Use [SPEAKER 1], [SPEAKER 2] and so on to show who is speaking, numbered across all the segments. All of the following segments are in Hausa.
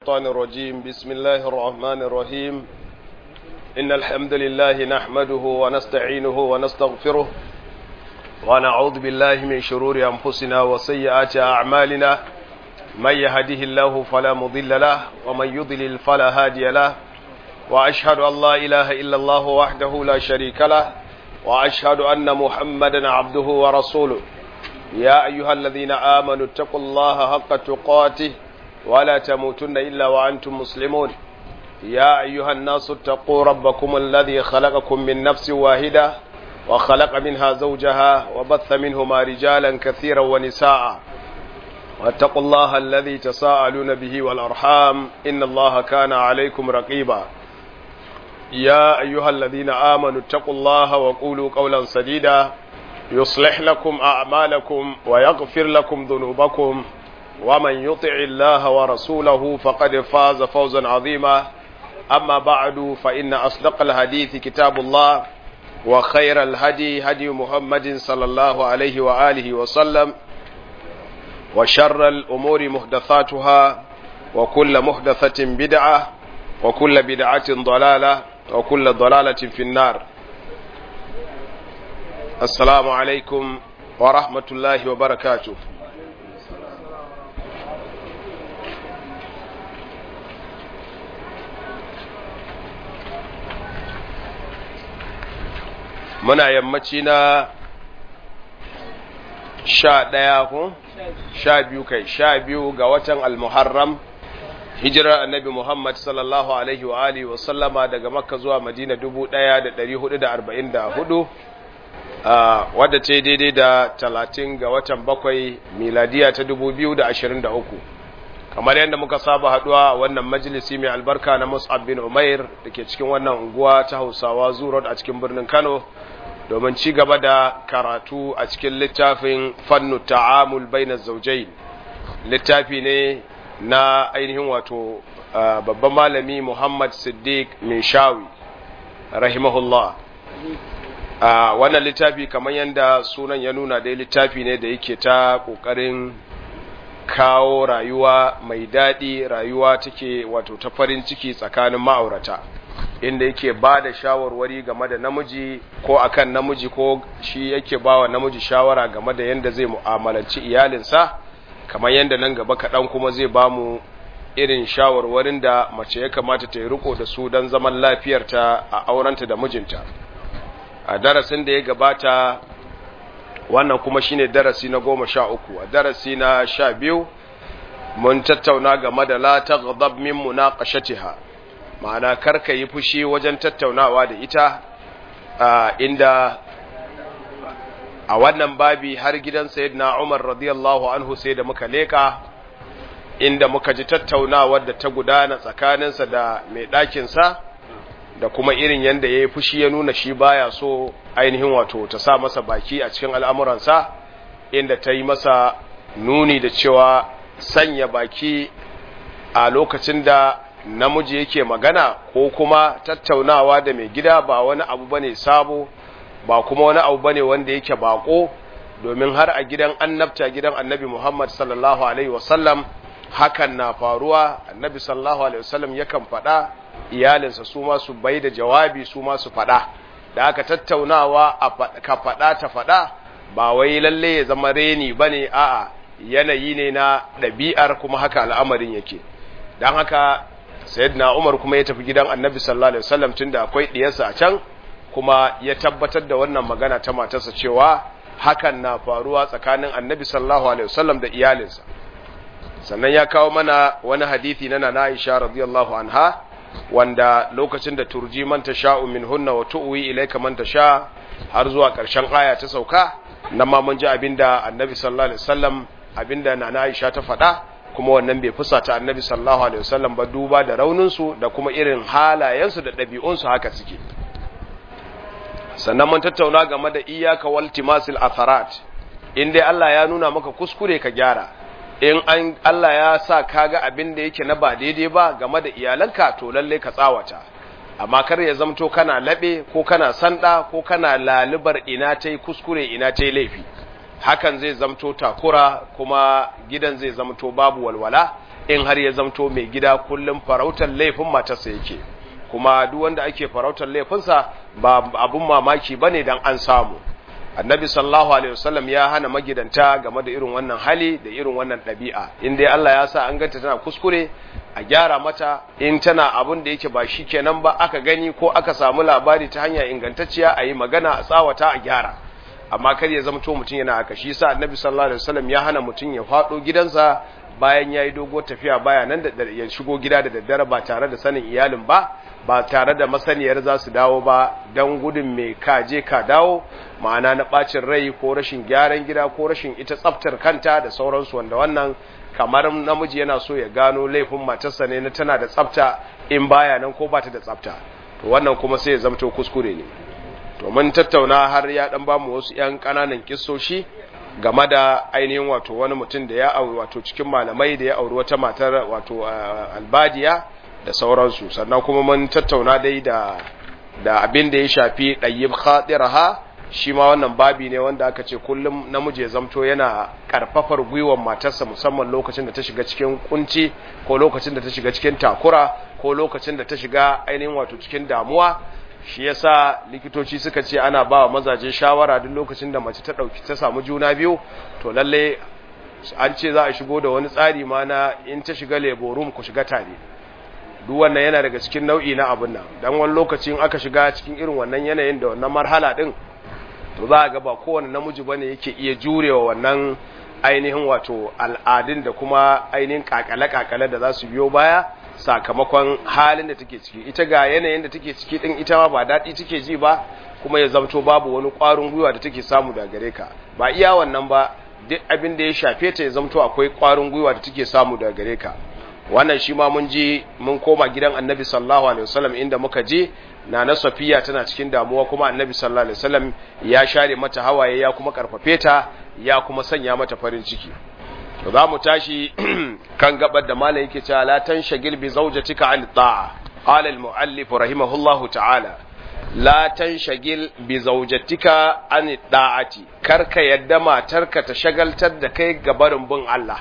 [SPEAKER 1] الشيطان الرجيم بسم الله الرحمن الرحيم إن الحمد لله نحمده ونستعينه ونستغفره ونعوذ بالله من شرور أنفسنا وسيئات أعمالنا من يهده الله فلا مضل له ومن يضلل فلا هادي له وأشهد أن لا إله إلا الله وحده لا شريك له وأشهد أن محمدا عبده ورسوله يا أيها الذين آمنوا اتقوا الله حق تقاته ولا تموتن إلا وأنتم مسلمون يا أيها الناس اتقوا ربكم الذي خلقكم من نفس واحدة وخلق منها زوجها وبث منهما رجالا كثيرا ونساء واتقوا الله الذي تساءلون به والأرحام إن الله كان عليكم رقيبا يا أيها الذين آمنوا اتقوا الله وقولوا قولا سديدا يصلح لكم أعمالكم ويغفر لكم ذنوبكم ومن يطع الله ورسوله فقد فاز فوزا عظيما أما بعد فإن أصدق الحديث كتاب الله وخير الهدي هدي محمد صلى الله عليه وآله وسلم وشر الأمور محدثاتها وكل محدثة بدعة وكل بدعة ضلالة وكل ضلالة في النار السلام عليكم ورحمة الله وبركاته muna yammaci na sha ɗaya ko sha biyu kai sha biyu ga watan almuharram hijirar annabi muhammad sallallahu alaihi wa alihi wa sallama daga makka zuwa madina dubu ɗaya da ɗari hudu da arba'in da hudu wadda ce daidai da talatin ga watan bakwai miladiya ta dubu biyu da ashirin da uku kamar yadda muka saba haduwa a wannan majalisi mai albarka na mus'ab bin umair da ke cikin wannan unguwa ta hausawa zurot a cikin birnin kano domin ci gaba da karatu a cikin littafin fannu ta'amul baina zaujai littafi ne na ainihin wato babban malami muhammad siddiq shawi rahimahullah wannan littafi kamar yadda sunan ya nuna dai littafi ne da yake ta ƙoƙarin kawo rayuwa mai daɗi rayuwa take wato ta farin ciki tsakanin ma'aurata inda yake ba da shawarwari game da namiji ko akan namiji ko shi yake ba wa namiji shawara game da yadda zai mu'amalanci iyalinsa kamar yadda nan gaba kaɗan kuma zai ba mu irin shawarwarin da mace ya kamata ta yi riko da su don zaman lafiyarta a aurenta da mijinta a darasin da ya gabata wannan kuma shine darasi na goma sha uku a darasi na sha biyu mun tattauna game da la taghdab min munaqashatiha ma'ana karka yi fushi wajen tattaunawa da ita inda a wannan babi har gidan sayyidina Umar radiyallahu anhu sai da muka leka inda muka ji tattaunawar da ta gudana tsakaninsa da mai ɗakinsa da kuma irin yadda ya yi fushi ya nuna shi baya so ainihin wato ta sa masa baki a cikin al'amuransa inda ta yi masa nuni da cewa sanya baki a lokacin da namiji yake magana ko kuma tattaunawa da mai gida ba wani abu bane sabo ba kuma wani abu bane wanda yake bako domin har a gidan annabta gidan annabi Muhammad sallallahu alaihi wasallam hakan na faruwa annabi sallallahu alaihi wasallam yakan faɗa iyalinsa su ma su bai da jawabi su ma su faɗa da aka tattaunawa ka faɗa ta faɗa ba wai lalle ya zama reni bane a'a yanayi ne na ɗabi'ar kuma haka al'amarin yake don haka sayyidina Umar kuma ya tafi gidan Annabi sallallahu alaihi wasallam tunda akwai diyarsa a can kuma ya tabbatar da wannan magana ta matarsa cewa hakan na faruwa tsakanin Annabi sallallahu alaihi wasallam da iyalinsa sannan ya kawo mana wani hadisi na Nana Aisha radiyallahu anha wanda lokacin da turji man tasha'u minhunna wa tu'wi ilayka man tasha har zuwa ƙarshen aya ta sauka nan ma mun ji abinda Annabi sallallahu alaihi wasallam abinda Nana Aisha ta faɗa kuma wannan bai fusata annabi sallallahu alaihi wasallam ba duba da rauninsu da kuma irin halayensu da ɗabi'unsu haka suke sannan mun tattauna game da iyaka waltimasil atharat in dai Allah ya nuna maka kuskure ka gyara in an Allah ya sa kaga abin da yake na ba daidai ba game da iyalanka to lalle ka tsawata amma kar ya zamto kana labe ko kana sanda ko kana lalubar ina tai kuskure ina tai laifi hakan zai zamto takura kuma gidan zai zamto babu walwala in har ya zamto mai gida kullum farautar laifin matarsa yake kuma duk wanda ake farautar laifinsa ba abun mamaki bane dan an samu annabi sallallahu alaihi wasallam ya hana magidanta game da irin wannan hali da irin wannan ɗabi'a in dai Allah ya sa an ganta tana kuskure a gyara mata in tana abun da yake ba shi kenan ba aka gani ko aka samu labari ta hanya ingantacciya a yi magana a tsawata a gyara amma kar ya zama to mutum yana haka shi yasa annabi sallallahu alaihi wasallam ya hana mutum ya faɗo gidansa bayan ya yi dogo tafiya baya nan da ya shigo gida da daddare ba tare da sanin iyalin ba ba tare da masaniyar za su dawo ba don gudun mai kaje ka dawo ma'ana na ɓacin rai ko rashin gyaran gida ko rashin ita tsaftar kanta da sauransu wanda wannan kamar namiji yana so ya gano laifin matarsa ne na tana da tsafta in baya nan ko ba ta da tsafta to wannan kuma sai ya zamto kuskure ne to mun tattauna har ya dan bamu wasu yan ƙananan kissoshi game da ainihin wato wani mutum da ya auri wato cikin malamai da ya auri wata matar wato albadiya da sauransu sannan kuma mun tattauna dai da da abin da ya shafi ɗayyib khatiraha shi ma wannan babi ne wanda aka ce kullum namiji ya zamto yana karfafar gwiwar matarsa musamman lokacin da ta shiga cikin kunci ko lokacin da ta shiga cikin takura ko lokacin da ta shiga ainihin wato cikin damuwa shi yasa likitoci suka ce ana ba wa mazaje shawara duk lokacin da mace ta dauki ta samu juna biyu to lalle an ce za a shigo da wani tsari ma na in ta shiga labor room ku shiga tare duk wannan yana daga cikin nau'i na abun nan dan wani lokacin aka shiga cikin irin wannan yanayin da wannan marhala din to za a ga ba kowane namiji bane yake iya jurewa wannan ainihin wato al'adun da kuma ainihin kakale-kakale da za su biyo baya sakamakon halin da take ciki ita ga yanayin da take ciki din ita ma ba daɗi take ji ba kuma ya zamto babu wani ƙwarin gwiwa da take samu da gare ka ba iya wannan ba duk abin da ya shafe ta ya zamto akwai ƙwarin gwiwa da take samu da gare ka wannan shi ma mun je mun koma gidan annabi sallallahu alaihi wasallam inda muka je na na safiya tana cikin damuwa kuma annabi sallallahu alaihi wasallam ya share mata hawaye ya kuma karfafe ta ya kuma sanya mata farin ciki to za mu tashi kan gabar da malam yake cewa la tanshagil bi zawjatika an ta'a qala al muallif rahimahullahu ta'ala la tanshagil bi zawjatika an ta'ati karka yadda matarka ta shagaltar da kai gabarin bin Allah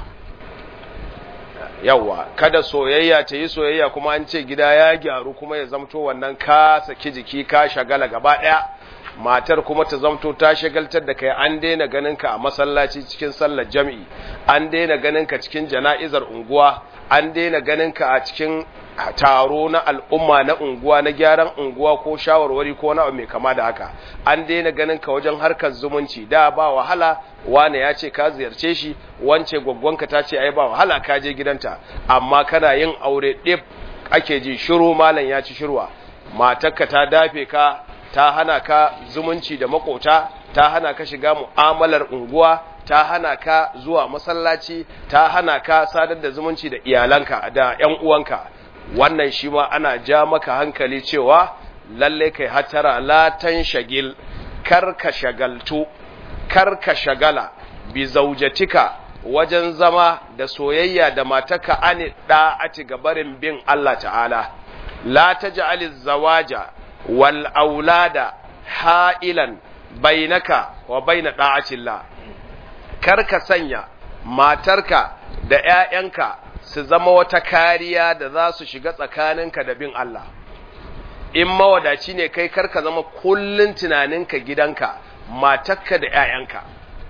[SPEAKER 1] yawa kada soyayya ta yi soyayya kuma an ce gida ya gyaru kuma ya zamto wannan ka saki jiki ka shagala gaba daya matar kuma ta zamto ta shagaltar da kai an daina ganin ka a masallaci cikin sallar jami'i an daina ganin ka cikin jana'izar unguwa an daina ganin ka a cikin taro na al'umma na unguwa na gyaran unguwa ko shawarwari ko na mai kama da haka an daina ganin ka wajen harkar zumunci da ba wahala wane ya ce ka ziyarce shi wance gwaggwanka ta ce ai ba wahala ka je gidanta amma kana yin aure ɗif ake ji shiru malam ya ci shirwa matarka ta dafe ka ta hana ka zumunci da makota ta hana ka shiga mu'amalar unguwa ta hana ka zuwa masallaci ta hana ka sadar da zumunci da iyalanka da ƴan uwanka wannan shi ma ana ja maka hankali cewa lalle kai hatara la shagil kar ka shagaltu kar ka shagala bi zaujatika wajen zama da soyayya da mataka ani da'ati gabarin bin Allah ta'ala la taj'aliz zawaja wal aulada ha'ilan bainaka wa baina da'atillah kar ka sanya matarka da ƴaƴanka su zama wata kariya da za su shiga tsakaninka da bin Allah in mawadaci ne kai kar ka zama kullun tunaninka gidanka matarka da ƴaƴanka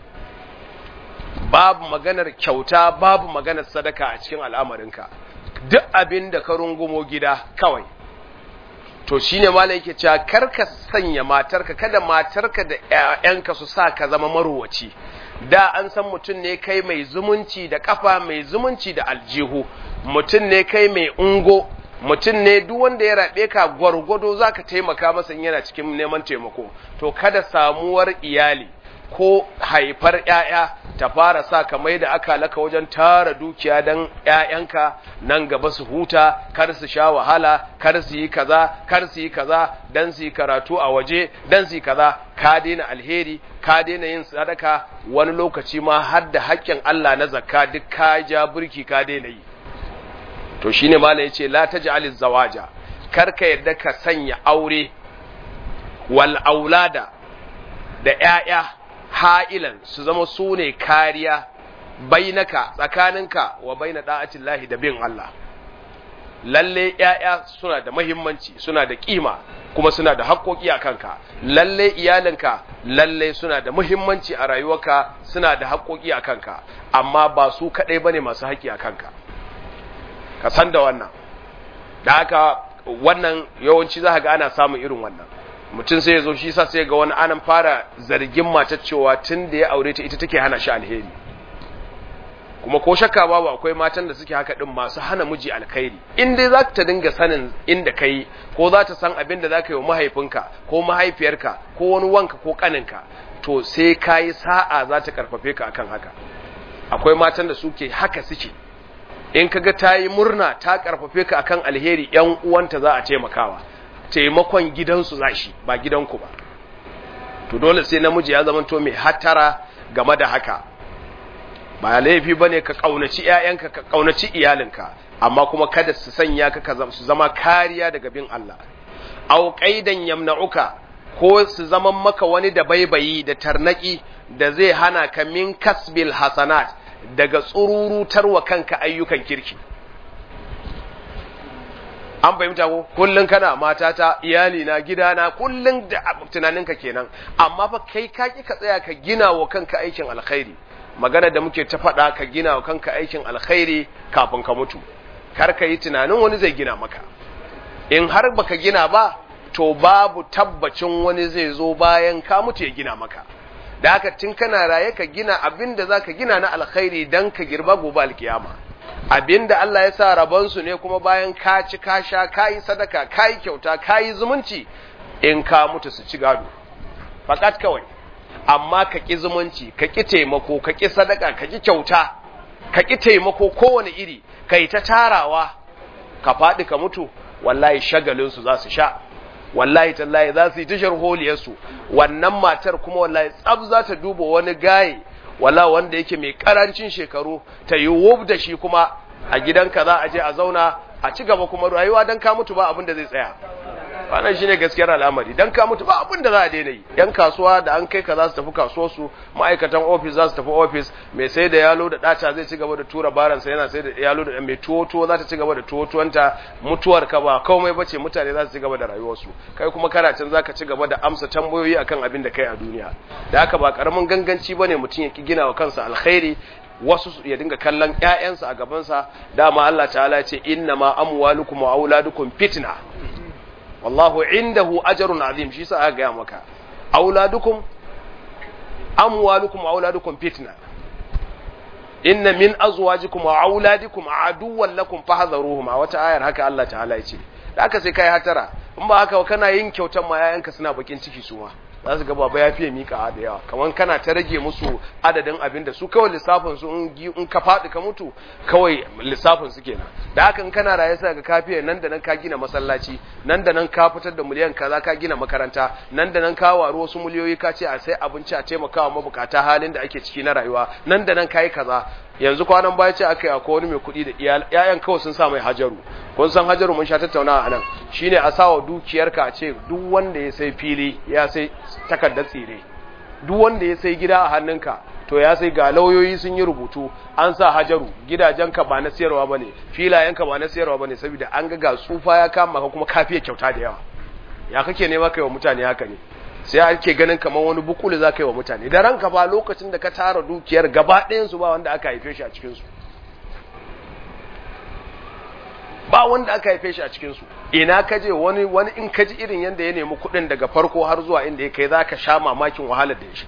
[SPEAKER 1] babu maganar kyauta babu maganar sadaka a cikin al'amarinka duk abin da ka rungumo gida kawai to shine malai yake cewa karka sanya matarka kada matarka da ƴaƴanka su sa ka zama marowaci da an san mutum ne kai mai zumunci da kafa mai zumunci da aljihu mutum ne kai mai ungo mutum ne duk wanda ya rabe ka gwargwado zaka taimaka masa in yana cikin neman taimako to kada samuwar iyali ko haifar ‘ya'ya ta fara sa ka mai da aka laka wajen tara dukiya don ‘ya'yanka nan gaba su huta, kar su sha wahala, kar su yi kaza, kar su yi kaza, don su yi karatu a waje, don su yi kaza, ka daina alheri, ka daina yin sadaka, wani lokaci ma har da haƙƙin Allah na zakka duk ka ja burki ka daina yi. To shi ne Malam ya ce, La ta ji zawaja, kar ka yadda ka sanya aure, wal aulada da ‘ya'ya ha'ilan su zama su ne kariya bainaka tsakaninka wa baina da'atillahi da bin Allah lalle ‘ya'ya suna da mahimmanci suna da ƙima kuma suna da haƙoƙi a kanka lalle iyalinka lalle suna da mahimmanci a rayuwarka suna da haƙoƙi a kanka amma ba su kaɗai ba ne masu haƙi a kanka ka san da wannan da haka wannan yawanci za ga ana samun irin wannan mutum sai ya zo shi sa sai ga wani anan fara zargin matar cewa tun da ya aure ta ita take hana shi alheri kuma ko shakka babu akwai matan da suke haka din masu hana miji alkhairi in dai za ta dinga sanin inda kai ko za ta san abin da za ka yi wa mahaifinka ko mahaifiyarka ko wani wanka ko kaninka to sai ka yi sa'a za ta karfafe ka akan haka akwai matan da suke haka suke in kaga ta yi murna ta karfafe ka akan alheri yan uwanta za a taimakawa taimakon gidansu za shi ba gidanku ba to dole sai namiji ya zama to mai hatara game da haka ba laifi ba ne ka ƙaunaci ‘ya'yanka ka ƙaunaci iyalinka amma kuma kada su sanya ka su zama kariya daga bin Allah au ƙaidan yamna'uka ko su zama maka wani da baibayi da tarnaki da zai hana ka min kasbil hasanat daga tsururutarwa kanka ayyukan kirki an fahimta ko kullun kana matata iyali na gidana kullun da tunaninka kenan amma fa kai ka ki ka tsaya ka gina wa kanka aikin alkhairi magana da muke ta faɗa ka gina wa kanka aikin alkhairi kafin ka mutu kar ka yi tunanin wani zai gina maka in har baka gina ba to babu tabbacin wani zai zo bayan ka mutu ya gina maka da haka tun kana raye ka gina abin da za ka gina na alkhairi don ka girba gobe alkiyama abin da Allah ya sa rabonsu ne kuma bayan ka ci ka sha ka yi sadaka ka yi kyauta ka yi zumunci in ka mutu su ci gado fakat kawai amma ka ƙi zumunci ka ƙi taimako ka ƙi sadaka ka ƙi kyauta ka ƙi taimako kowane iri ka yi ta tarawa ka faɗi ka mutu wallahi shagalinsu za su sha wallahi tallahi za su yi tashar holiyarsu wannan matar kuma wallahi tsab za ta duba wani gaye wala wanda yake mai karancin shekaru ta yi wub da shi kuma a gidanka za a je a zauna a ci gaba kuma rayuwa dan ka mutu ba abin da zai tsaya wannan shine gaskiyar al'amari dan ka mutu ba abin da za a daina yi yan kasuwa da an kai ka za su tafi kasuwar su ma'aikatan office za su tafi office mai sai da yalo da data zai ci gaba da tura baran sa yana sai da yalo da mai tuwo tuwo za ta ci gaba da tuwo tuwanta mutuwar ka ba komai bace mutane za su ci gaba da rayuwar su kai kuma kana can zaka ci gaba da amsa tambayoyi akan abin da kai a duniya da haka ba karamin ganganci bane mutum ya ki gina wa kansa alkhairi wasu ya dinga kallon ƴaƴansa a gabansa dama Allah ta'ala ya ce inna ma amwalukum wa auladukum fitna wallahu indahu ajrun azim shi sa aka gaya maka auladukum amwalukum wa auladukum fitna inna min azwajikum wa auladikum aduwwan lakum fahdharuhum a wata ayar haka Allah ta'ala ya ce da aka sai kai hatara in ba haka kana yin kyautan ma yayanka suna bakin ciki su ma za su ga baba ya fiye mika da yawa kamar kana ta rage musu adadin abin da su kawai lissafin su in ka faɗi ka mutu kawai lissafin su kenan da haka in kana raye sai ga kafiya nan da nan ka gina masallaci nan da nan ka fitar da miliyan kaza ka gina makaranta nan da nan ka waru wasu miliyoyi ka ce a sai abinci a taimakawa mabukata halin da ake ciki na rayuwa nan da nan kai kaza yanzu kwanan baya ce aka yi akwai wani mai kuɗi da iyayen kawai sun sa mai hajaru kun san hajaru mun sha tattaunawa a nan shine a sawa dukiyarka a ce duk wanda ya sai fili ya sai takardar tsire duk wanda ya sai gida a hannunka to ya sai ga lauyoyi sun yi rubutu an sa hajaru gidajenka ba na siyarwa ba ne filayenka ba na siyarwa ba ne saboda an ga ga tsufa ya kama ka kuma kafiya kyauta da yawa ya kake nema kai wa mutane haka ne sai ake ganin kamar wani bukulu za ka yi wa mutane da ranka ba lokacin da ka tara dukiyar gaba ɗayansu ba wanda aka haife shi a cikinsu ba wanda aka haife shi a cikinsu ina ka je wani wani in ka ji irin yadda ya nemi kuɗin daga farko har zuwa inda ya kai za ka sha mamakin wahalar da ya shi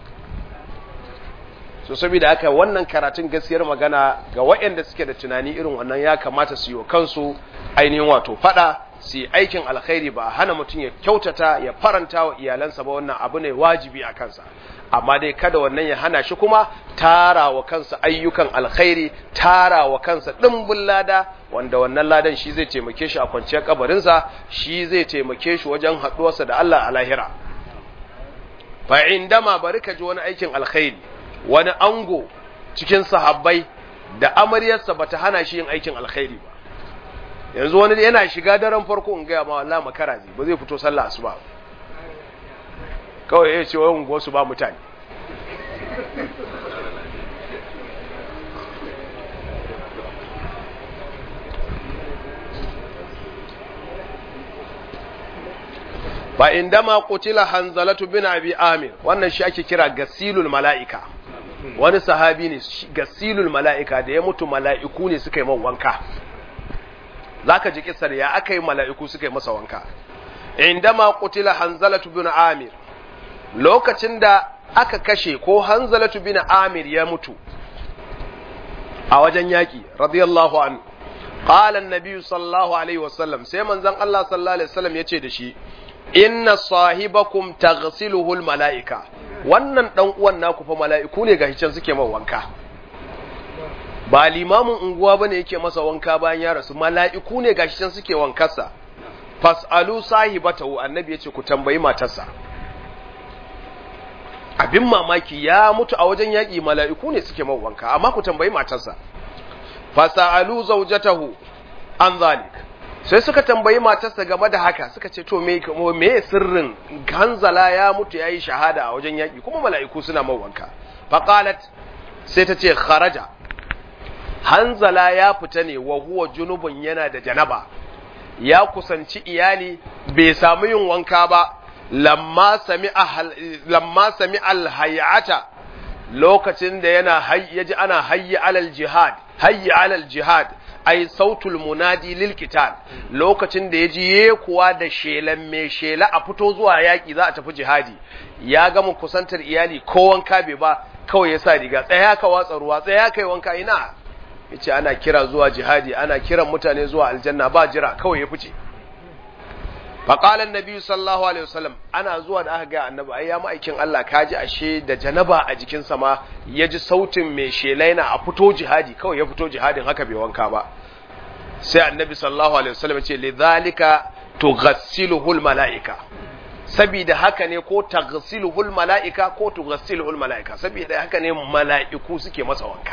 [SPEAKER 1] so saboda haka wannan karatun gaskiyar magana ga waɗanda suke da tunani irin wannan ya kamata su yi wa kansu ainihin wato faɗa su yi aikin alkhairi ba hana mutum ya kyautata ya faranta wa iyalansa ba wannan abu ne wajibi a kansa amma dai kada wannan ya hana shi kuma tara wa kansa ayyukan alkhairi tara wa kansa ɗimbin lada wanda wannan ladan shi zai taimake shi a kwanciyar kabarinsa shi zai taimake shi wajen haɗuwarsa da Allah a lahira fa indama bari ka ji wani aikin alkhairi wani ango cikin sahabbai da amaryarsa bata hana shi yin aikin alkhairi ba yanzu wani yana shiga daren farko in gaya ma wallahi makara zai ba zai fito sallah asuba kawai ya ce wa unguwar su ba mutane fa indama qutila hanzalatu bin abi amir wannan shi ake kira gasilul mala'ika wani sahabi ne gasilul mala'ika da ya mutu mala'iku ne suka yi man wanka zaka ji kissar ya aka yi mala'iku suka yi masa wanka indama qutila hanzalatu bin amir lokacin da aka kashe ko hanzalatu bin amir ya mutu a wajen yaki radiyallahu anhu qala an-nabi sallallahu alaihi wasallam sai manzon Allah sallallahu alaihi wasallam yace da shi inna sahibakum taghsiluhu al-mala'ika wannan dan uwan naku fa mala'iku ne gashi can suke man wanka ba limamin unguwa bane yake masa wanka bayan ya rasu mala'iku ne gashi can suke wankarsa fas'alu sahibatahu annabi yace ku tambayi matarsa abin mamaki ya mutu a wajen yaƙi mala'iku ne suke man wanka amma ku tambayi matarsa fasa'alu zaujatahu an zalik sai suka tambayi matarsa game da haka suka ce to me me sirrin hanzala ya mutu yayi shahada a wajen yaƙi kuma mala'iku suna man wanka faqalat sai ta ce kharaja hanzala ya fita ne wa huwa junubun yana da janaba ya kusanci iyali bai samu yin wanka ba lamma sami alhayata lokacin da yana yaji ana hayyi alal jihad hayyi alal jihad ai sautul munadi lil qital lokacin da yaji ye kuwa da shelan mai shela a fito zuwa yaki za a tafi jihadi ya gama kusantar iyali ko wanka bai ba kawai ya sa riga tsaya ka watsa ruwa tsaya kai wanka ina yace ana kira zuwa jihadi ana kiran mutane zuwa aljanna ba jira kawai ya fice faƙalar nabi sallallahu alaihi wasallam ana zuwa da aka ga annabi ai ya ma'aikin Allah kaji ashe da janaba a jikinsa ma ya ji sautin mai shelaina a fito jihadi kawai ya fito jihadin haka bai wanka ba sai annabi sallallahu alaihi wasallam ya ce lidhalika tughassiluhul malaika saboda haka ne ko taghsiluhul malaika ko tughassiluhul malaika saboda haka ne mala'iku suke masa wanka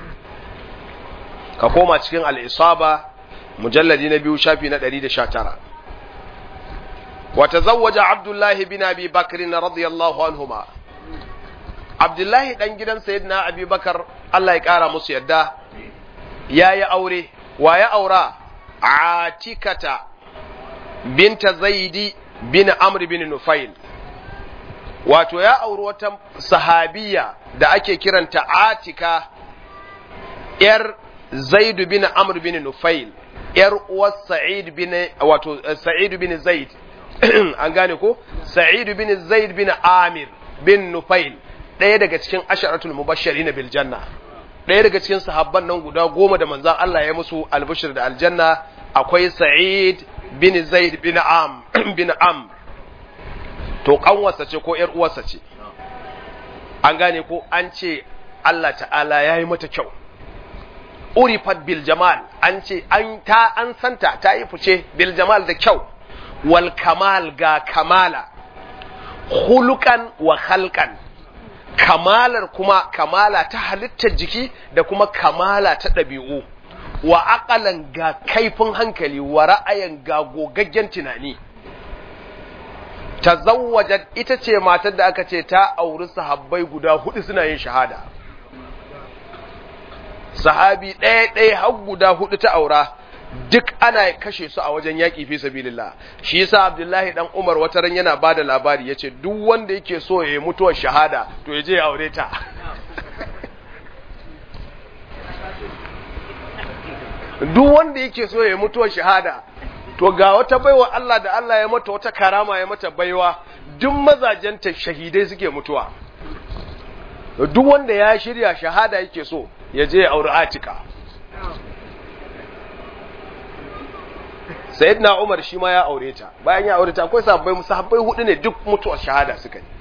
[SPEAKER 1] ka koma cikin al-isaba mujalladi na biyu shafi na 119 وتزوج عبد الله بن ابي بكر رضي الله عنهما عبد الله دان gidan sayyidina abi bakar Allah ya kara musu yadda yayi aure wa ya aura atikata binta zaidi bin amr bin nufail wato ya auri wata sahabiya da ake kiranta atika yar zaid bin amr bin nufail yar uwar sa'id bin wato sa'id bin zaid an gane ko sa'id bin zaid bin amir bin nufail ɗaya daga cikin asharatul mubashirin bil janna ɗaya daga cikin sahabban nan guda goma da manzon Allah ya musu albishir da aljanna akwai sa'id bin zaid bin am bin am to kanwarsa ce ko yar uwarsa ce an gane ko an ce Allah ta'ala ya yi mata kyau urifat bil jamal an ce an ta an santa ta yi fice bil jamal da kyau wal kamal ga kamala hulukan wa halkan kamalar kuma kamala ta halittar jiki da kuma kamala ta ɗabi'u wa aƙalan ga kaifin hankali wa ra'ayin ga gogaggen tunani tazawwajat ita ce matar da aka ce ta auri sahabbai guda hudu suna yin shahada sahabi ɗaya ɗaya har guda hudu ta aura duk ana kashe su a wajen yaƙi fi sabilillah shi yasa Abdullahi dan Umar wata ran yana bada labari yace duk wanda yake so ya yi mutuwar shahada to ya je ya aure ta duk wanda yake so ya yi mutuwar shahada to ga wata baiwa Allah da Allah ya mata wata karama ya mata baiwa duk mazajenta shahidai suke mutuwa duk wanda ya shirya shahada yake so ya je ya aure Atika sayyidina Umar shi ma ya aure ta bayan ya aure ta akwai sahabbai musahabbai hudu ne duk mutuwar shahada suka yi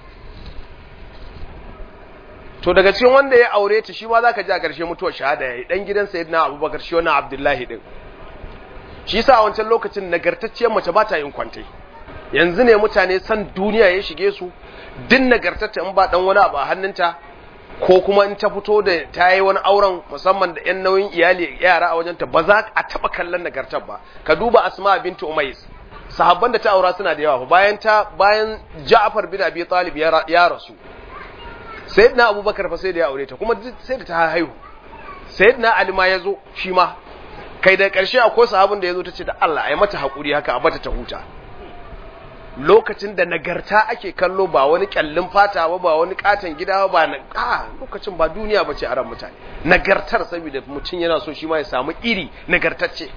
[SPEAKER 1] to daga cikin wanda ya aure ta shi ma zaka ji a ƙarshe mutuwar shahada yayi dan gidan sayyidina Abubakar shi wannan Abdullahi din shi yasa a wancan lokacin nagartacciyar mace ba ta yin kwantai yanzu ne mutane san duniya ya shige su din nagartacce in ba dan wani abu a hannunta ko kuma in ta fito da ta yi wani auren musamman da 'yan nauyin iyali yara a wajenta ba za a taɓa kallon nagartar ba ka duba asma bintu umais sahabban da ta aura suna da yawa bayan ta bayan ja'far bin abi talib ya rasu sayyidina abubakar fa sai da ya aure ta kuma sai da ta haihu sayyidina ali ma ya zo shi ma kai da ƙarshe akwai sahabin da ya zo ta ce da Allah ai mata haƙuri haka a bata ta huta lokacin da nagarta ake kallo ba wani kyallin fata ba ba wani katon gida ba na a lokacin ba duniya bace a ran mutane nagartar saboda mutum yana so shi ma ya samu iri nagartacce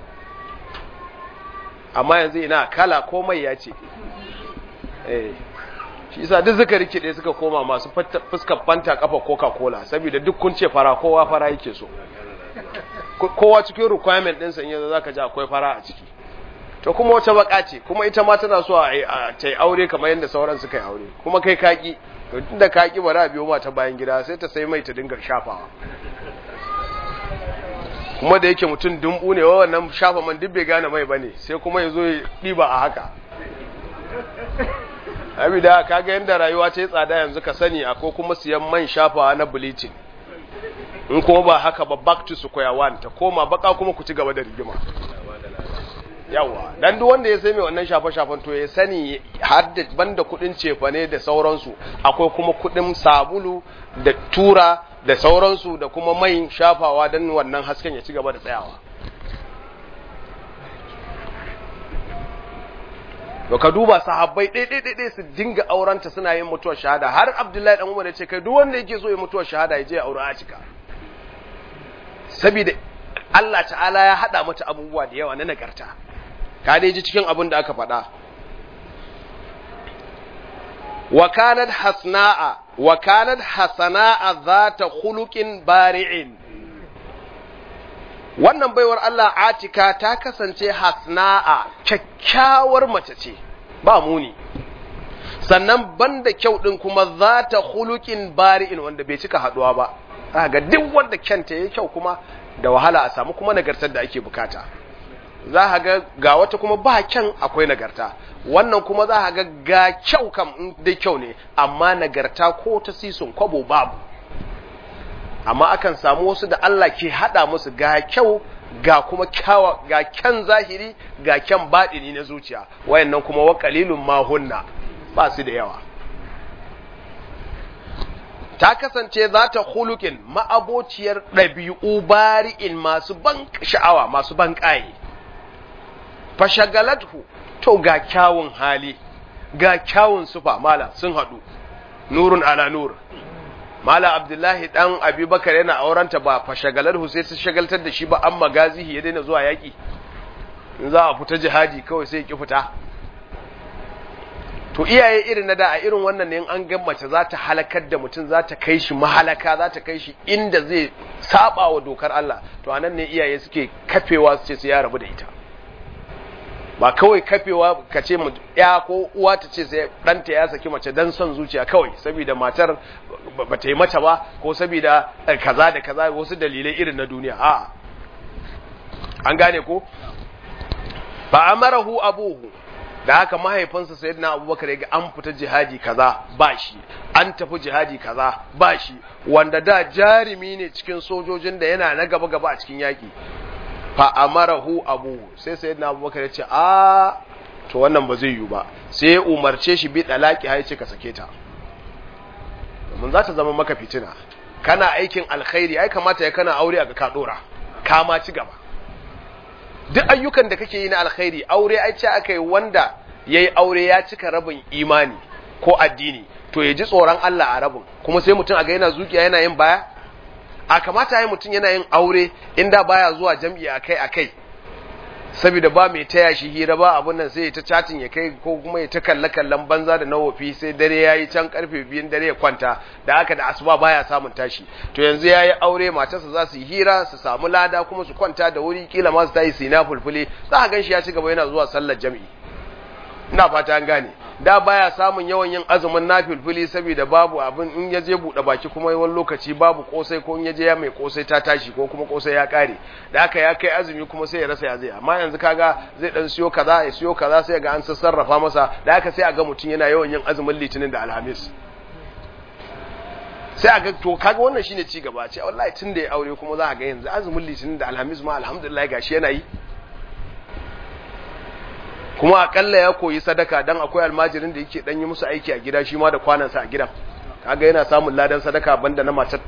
[SPEAKER 1] amma yanzu ina kala komai ya ce eh shi yasa duk suka rikide suka koma masu fuskar fanta kafa coca cola saboda duk kun ce fara kowa fara yake so kowa cikin requirement ɗinsa in yanzu zaka ji akwai fara a ciki to kuma wata baka ce kuma ita ma tana so a ta aure kamar yadda sauran suka yi aure kuma kai kaki to tunda kaki ba za biyo ma ta bayan gida sai ta sai mai ta dinga shafawa kuma da yake mutum dumbu ne wannan shafa man duk bai gane mai bane sai kuma ya zo ya ɗiba a haka abi da kaga yadda rayuwa ta yi tsada yanzu ka sani akwai kuma siyan man shafawa na bleaching in kuma ba haka ba back to square one ta koma baka kuma ku ci gaba da rigima yawa dan duk wanda ya sai mai wannan shafa shafan to ya sani har da banda kudin cefane da sauransu akwai kuma kudin sabulu da tura da sauransu da kuma mai shafawa dan wannan hasken ya ci gaba da tsayawa to ka duba sahabbai ɗaiɗaiɗaiɗai su dinga aurenta suna yin mutuwar shahada har abdullahi dan umar ya ce kai duk wanda yake so ya mutuwar shahada ya je ya aure a cika saboda Allah ta'ala ya haɗa mata abubuwa da yawa na nagarta ka dai ji cikin abin da aka faɗa wa kanat hasna'a wa kanat hasana'a zata khuluqin bari'in wannan baiwar Allah Atika ta kasance hasna'a kyakkyawar mace ce ba muni sannan banda kyau din kuma zata khuluqin bari'in wanda bai cika haduwa ba ga duk wanda kyanta yayi kyau kuma da wahala a samu kuma nagartar da ake bukata za a ga ga wata kuma ba kyan akwai nagarta wannan kuma za a ga ga kyau kam in dai kyau ne amma nagarta ko ta sisun kwabo babu amma akan samu wasu da Allah ke hada musu ga kyau ga kuma kyawa ga kyan zahiri ga kyan baɗini na zuciya wayannan kuma wa qalilun ma hunna ba su da yawa ta kasance za ta hulukin ma'abociyar ɗabi'u bari'in masu ban sha'awa masu ban ƙaye fashagalathu to ga kyawun hali ga kyawun sufa mala sun haɗu nurun ala nur mala abdullahi ɗan abubakar yana aurenta ba fashagalathu sai su shagaltar da shi ba an magazihi ya daina zuwa yaƙi in za a fita jihadi kawai sai ki fita to iyaye irin na da a irin wannan ne an ga mace za ta halakar da mutum za ta kai shi mahalaka za ta kai shi inda zai saba wa dokar Allah to anan ne iyaye suke kafewa su ce su ya rabu da ita ba kawai kafewa ka ce ya ko uwa ta ce sai ɗanta ya saki mace dan son zuciya kawai saboda matar ba ta yi mata ba ko saboda kaza da kaza wasu dalilai irin na duniya a an gane ko ba amarahu abuhu da haka mahaifinsa sayyidina abubakar ya ga an fita jihadi kaza ba shi an tafi jihadi kaza ba shi wanda da jarumi ne cikin sojojin da yana na gaba gaba a cikin yaki fa amarahu abu sai sayyidina abubakar ya ce a to wannan ba zai yiwu ba sai ya umarce shi bi dalaki har ya ce ka sake ta mun za ta zama maka fitina kana aikin alkhairi ai kamata ya kana aure a ga ka dora ka ma ci gaba duk ayyukan da kake yi na alkhairi aure ai ce aka yi wanda ya yi aure ya cika rabin imani ko addini to ya ji tsoron Allah a rabin kuma sai mutum a ga yana zukiya yana yin baya a kamata ya mutum yana yin aure inda baya zuwa jam'i akai akai saboda ba mai taya shi hira ba abun nan sai ya ta chatin ya kai ko kuma ya ta kalle kallon banza da nawofi sai dare yayi can karfe biyun dare ya kwanta da haka da asuba baya samun tashi to yanzu yayi aure matarsa za su yi hira su samu lada kuma su kwanta da wuri kila ma su tayi sina fulfule za ka ganshi ya ci gaba yana zuwa sallar jami'i ina fata an gane da baya samun yawan yin azumin nafilfili saboda babu abin in ya je buɗe baki kuma wani lokaci babu kosai ko in ya je ya mai kosai ta tashi ko kuma kosai ya kare da haka ya kai azumi kuma sai ya rasa ya zai amma yanzu kaga zai dan siyo kaza ya siyo kaza sai ga an sarrafa masa da haka sai a ga mutum yana yawan yin azumin litinin da alhamis sai a ga to kaga wannan shine ci gaba ce wallahi tun da ya aure kuma za a ga yanzu azumin litinin da alhamis ma alhamdulillah gashi yana yi kuma akalla ya koyi sadaka dan akwai almajirin da yake dan yi musu aiki a gida shi ma da kwanansa a gidan kaga yana samun ladan sadaka banda na matar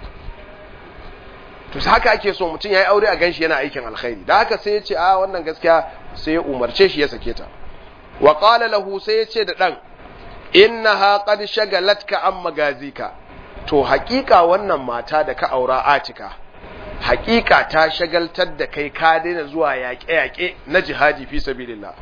[SPEAKER 1] to haka ake so mutum yayi aure a ganshi yana aikin alkhairi da haka sai ya ce a wannan gaskiya sai ya umarce shi ya sake ta wa qala lahu sai ya ce da dan innaha qad shagalatka an magazika to haƙiƙa wannan mata da ka aura atika haƙiƙa ta shagaltar da kai ka daina zuwa yaƙe-yaƙe na jihadi fi sabilillah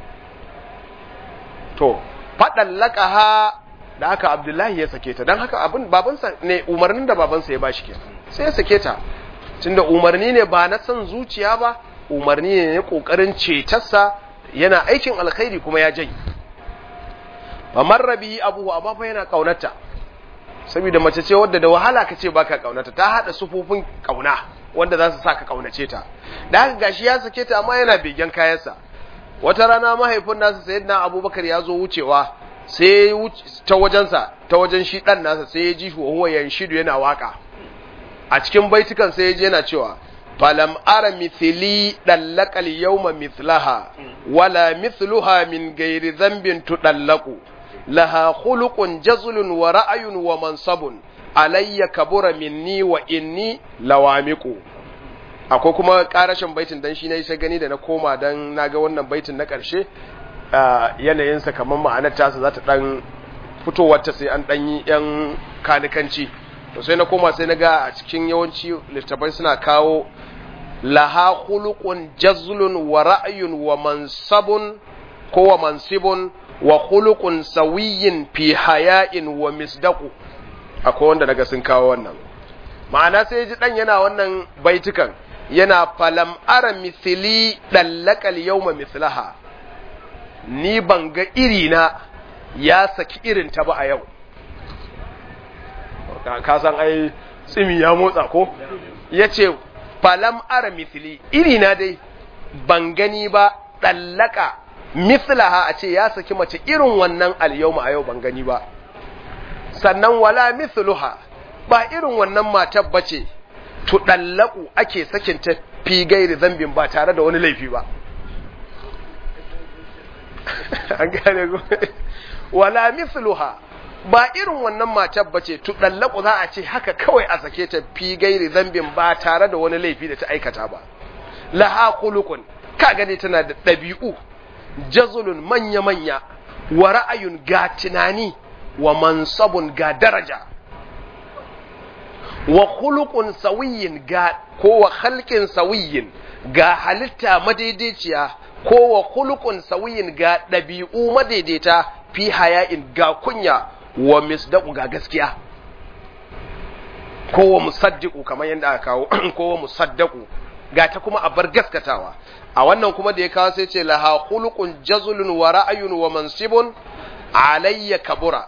[SPEAKER 1] to faɗan laƙaha da aka abdullahi ya sake ta don haka abin babansa ne umarnin da babansa ya bashi kenan sai ya sake ta tunda umarni ne ba na son zuciya ba umarni ne na ƙoƙarin cetarsa yana aikin alkhairi kuma ya janye fa marrabi abuhu amma fa yana ƙaunarta saboda mace ce wadda da wahala ka ce baka ƙaunarta ta haɗa sufofin ƙauna wanda za su sa ka ƙaunace ta da haka gashi ya sake ta amma yana begen kayansa wata rana mahaifin nasa sayyidina abubakar ya zo wucewa sai ta wajensa ta wajen shi dan nasa sai ya ji huwa yanshidu yana waka a cikin baitukan sai ya je yana cewa falam ara mithli dallaqal yawma mithlaha wala mithluha min ghairi dhanbin tudallaqu laha khuluqun jazlun wa ra'yun wa mansabun alayya kabura minni wa inni lawamiqu akwai kuma karashin baitin dan shi ne sai gani da na koma dan naga wannan baitin na karshe yanayinsa kamar ma'anar tasa za ta dan fitowar ta sai an dan yi yan kanikanci to sai na koma sai na ga a cikin yawanci littafai suna kawo laha khuluqun jazlun wa ra'yun wa mansabun ko wa mansibun wa khuluqun sawiyyin fi haya'in wa misdaqu akwai wanda daga sun kawo wannan ma'ana sai ji dan yana wannan baitukan yana falam ara mithili dallakal yawma mithlaha ni ban ga irina ya saki irin ta ba a yau ka san ai tsimi ya motsa ko yace falam ara mithili irina dai ban gani ba dallaka mithlaha a ce ya saki mace irin wannan al-yawma a yau ban gani ba sannan wala mithluha ba irin wannan matar bace tuɗallaku ake sakinta fi gairi zambin ba tare da wani laifi ba an gane ku wala misluha ba irin wannan matar bace tuɗallaku za a ce haka kawai a sake ta fi gairi zambin ba tare da wani laifi da ta aikata ba laha khuluqun ka gane tana da ɗabi'u jazulun manya-manya wa ra'ayun ga tunani wa mansabun ga daraja wa khuluqun sawiyin ga ko wa khalqin sawiyin ga halitta madaidaiciya ko wa khuluqun sawiyin ga dabi'u madaidaita fi haya'in ga kunya wa misdaqu ga gaskiya ko wa musaddiqu kamar yadda aka kawo ko wa musaddaqu ga ta kuma a bar gaskatawa a wannan kuma da ya kawo sai ce laha khuluqun jazlun wa ra'ayun wa mansibun alayya kabura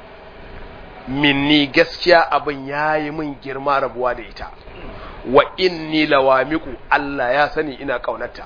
[SPEAKER 1] minni gaskiya abin ya yi min girma rabuwa da ita wa inni lawamiku Allah ya sani ina ƙaunarta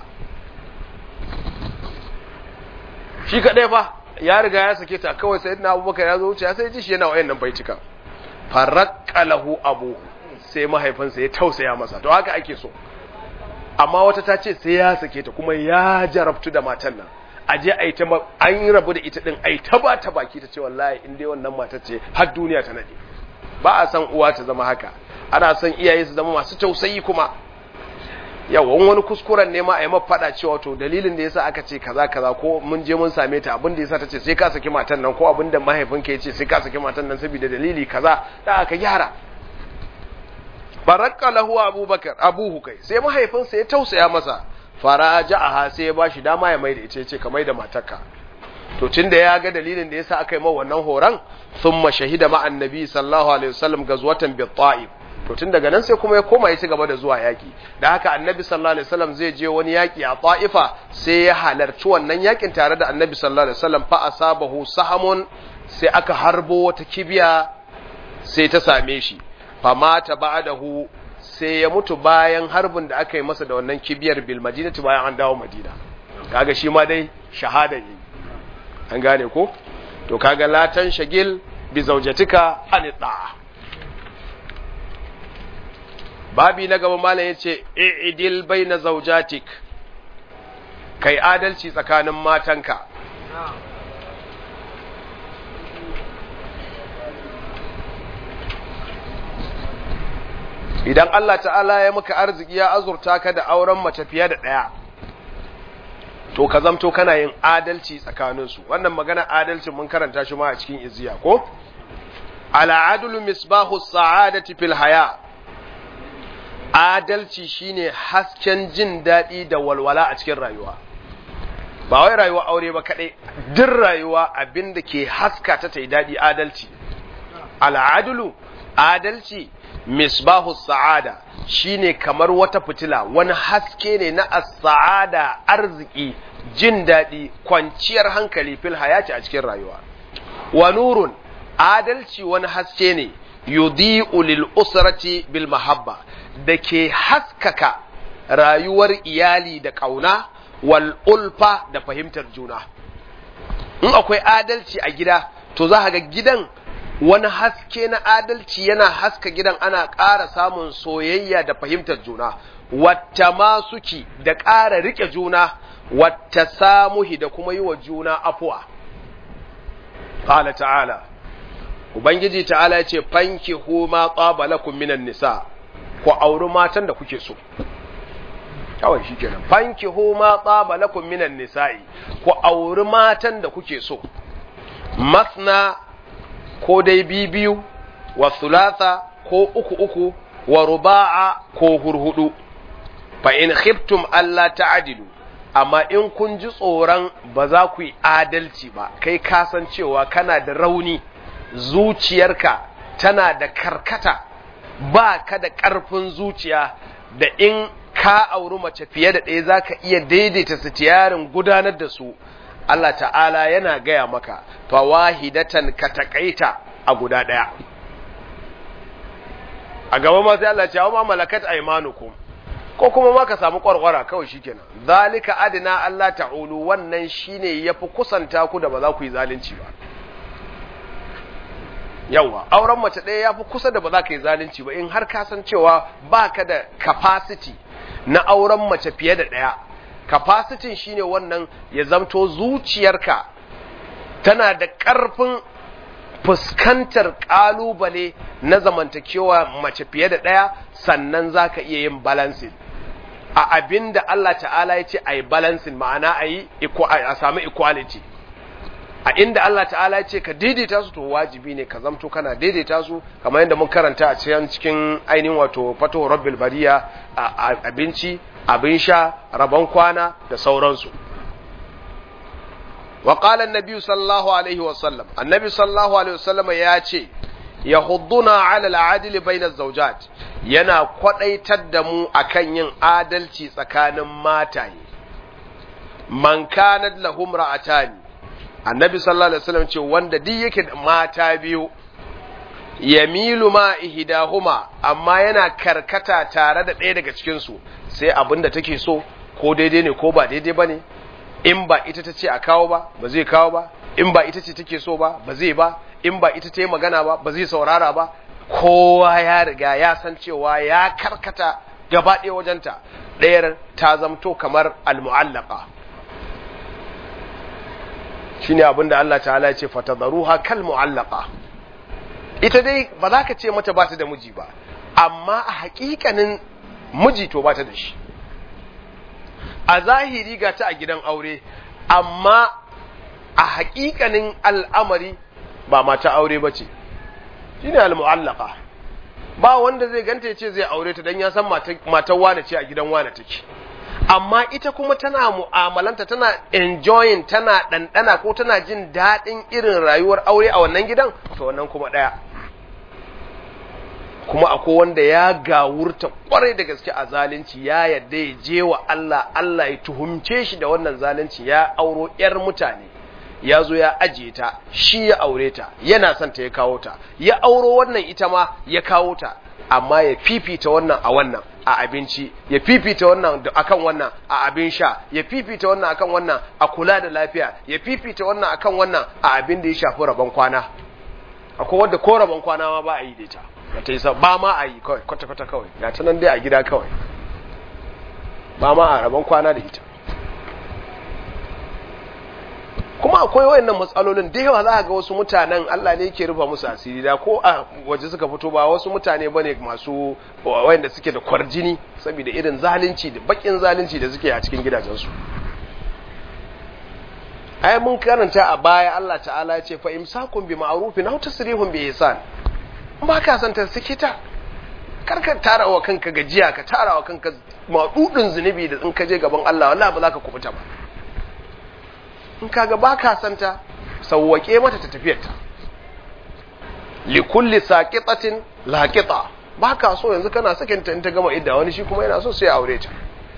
[SPEAKER 1] shi kaɗai fa ya riga ya sake ta kawai sai na abubakar ya zo wuce ya sai ji shi yana wayan nan baitika farakka lahu abu sai mahaifinsa ya tausaya masa to haka ake so amma wata ta ce sai ya sake ta kuma ya jarabtu da matan nan a je a yi ta an yi rabu da ita din a yi ta ba ta baki ta ce wallahi in dai wannan mata ce har duniya ta nade ba a san uwa ta zama haka ana son iyaye su zama masu tausayi kuma yawan wani kuskuren ne ma a yi faɗa cewa to dalilin da yasa aka ce kaza kaza ko mun je mun same ta abin da yasa ta ce sai ka saki matan nan ko abin da mahaifinka ya ce sai ka saki matan nan saboda dalili kaza da aka gyara barakka lahu abubakar abuhu kai sai mahaifinsa ya tausaya masa faraja'aha sai ya bashi dama ya mai da ita ce ka mai da matarka to tunda ya ga dalilin da yasa aka yi mawa wannan horon thumma shahida ma annabi sallallahu alaihi wasallam gazwatan bi ta'if to tun daga nan sai kuma ya koma ya ci gaba da zuwa yaki da haka annabi sallallahu alaihi wasallam zai je wani yaki a ta'ifa sai ya halarci wannan yakin tare da annabi sallallahu alaihi wasallam fa asabahu sahamun sai aka harbo wata kibiya sai ta same shi fa mata ba'dahu sai ya mutu bayan harbin da aka yi masa da wannan kibiyar bil madinati bayan an dawo madina kaga shi ma dai shahada ne an gane ko to kaga latan shagil bi zaujatika an da'a babi na gaba malam yace i'dil baina zaujatik kai adalci tsakanin matanka idan Allah ta'ala ya maka arziki ya azurta ka da auren mace fiye da ɗaya to ka zamto kana yin adalci tsakaninsu wannan magana adalcin mun karanta shi ma a cikin iziya ko al'adulu misbahu sa'adati fil haya adalci shine hasken jin daɗi da walwala a cikin rayuwa ba wai rayuwa aure ba kadai duk rayuwa abinda ke haska ta tai daɗi adalci al'adulu adalci misbahu sa'ada shine kamar wata fitila wani haske ne na as-sa'ada arziki jin daɗi kwanciyar hankali fil hayati a cikin rayuwa wa nurun adalci wani haske ne yudhi'u lil usrati bil mahabba da ke haskaka rayuwar iyali da kauna wal ulfa da fahimtar juna in akwai adalci a gida to za ga gidan wani haske na adalci yana haska gidan ana ƙara samun soyayya da fahimtar juna wata masuki da ƙara riƙe juna wata samuhi da kuma yi wa juna afuwa ƙala ta'ala ubangiji ta'ala ya ce fanki huma ƙabalakun minan nisa ku auri matan da kuke so kawai shi kenan fanki huma ƙabalakun minan nisa'i ku auri matan da kuke so masna ko dai biyu wa thulatha ko uku uku wa ruba'a ko hurhudu fa in khiftum alla ta'dilu amma in kun ji tsoron ba za ku yi adalci ba kai kasancewa kana da rauni zuciyarka tana da karkata ba ka da ƙarfin zuciya da in ka auri mace fiye da ɗaya za ka iya daidaita sitiyarin gudanar da su Allah ta'ala yana gaya maka fawahidatan ka taƙaita a guda ɗaya a gaba ma sai Allah ce ma malakat aymanukum ko kuma ma ka samu kwarkwara kawai shikenan zalika adina Allah ta'ulu wannan shine yafi kusanta ku da ba za ku yi zalunci ba yawa auren mace ɗaya yafi kusa da ba za ka yi zalunci ba in har ka san cewa baka da capacity na auren mace fiye da ɗaya capacity shine wannan ya zamto zuciyarka tana da ƙarfin fuskantar ƙalubale na zamantakewa mace fiye da ɗaya sannan za ka iya yin balancing a abin da Allah ta'ala ya ce a yi balancing ma'ana a yi a sami equality a inda Allah ta'ala ya ce ka daidaita su to wajibi ne ka zamto kana daidaita su kamar yadda mun karanta a cikin cikin ainihin wato fato rabbil bariya a abinci abin sha rabon kwana da sauransu wa qala an-nabi sallallahu alaihi wa sallam annabi sallallahu alaihi wa sallam ya ce yahudduna ala al-adli bayna az-zawjat yana kwadaitar da mu akan yin adalci tsakanin mataye man kanat lahum ra'atani annabi sallallahu alaihi wasallam ce wanda duk yake da mata biyu yamilu ma ihdahuma amma yana karkata tare da ɗaya daga cikin su sai abinda take so ko daidai ne ko ba daidai bane in ba ita ta ce a kawo ba ba zai kawo ba in ba ita ce take so ba ba zai ba in ba ita ta yi magana ba ba zai saurara ba kowa ya riga ya san cewa ya karkata gaba ɗaya wajenta ɗayar ta zamto kamar almu'allaka shine abin da Allah ta'ala ya ce fatadaruha kal mu'allaka ita dai ba za ka ce mata ba ta da miji ba amma a hakikanin miji to ba ta da shi a zahiri ga ta a gidan aure amma a hakikanin al'amari ba mata aure ba ce shine al-mu'allaka ba wanda zai ganta ya ce zai aure ta dan ya san matar wane ce a gidan wane take amma ita kuma tana mu'amalanta tana enjoying tana ɗanɗana ko tana jin daɗin irin rayuwar aure a wannan gidan to wannan kuma ɗaya kuma akwai wanda ya gawurta kwarai da gaske a zalunci ya yadda ya je wa Allah Allah ya tuhumce shi da wannan zalunci ya auro ‘yar mutane ya zo ya ajiye ta shi ya aure ta yana son ta ya kawo ta ya auro wannan ita ma ya kawo ta amma ya fifita wannan a wannan a abinci ya fifita wannan akan wannan a abin sha ya fifita wannan akan wannan a kula da lafiya ya fifita wannan akan wannan a abin da ya shafi rabon kwana akwai wanda ko rabon kwana ma ba a yi da ita ta yi ba ma a yi kawai kwata-kwata kawai ya ta nan dai a gida kawai ba ma a rabon kwana da ita kuma akwai wayannan matsalolin da yawa za ga wasu mutanen Allah ne yake rufa musu asiri da ko a waje suka fito ba wasu mutane bane masu wayanda suke da kwarjini saboda irin zalunci da bakin zalunci da suke a cikin gidajensu ai mun karanta a baya Allah ta'ala ya ce fa imsakun bi ma'rufin aw tasrihun bi ihsan ba ka san ta sake ta karka tara wa kanka gajiya ka tara wa kanka madudin zunubi da in ka je gaban Allah wallahi ba za ka kubuta ba in kaga ba ka san ta sawwake mata ta tafiyar ta li kulli saqitatin laqita ba ka so yanzu kana sakinta in ta gama idda wani shi kuma yana so sai ya aure ta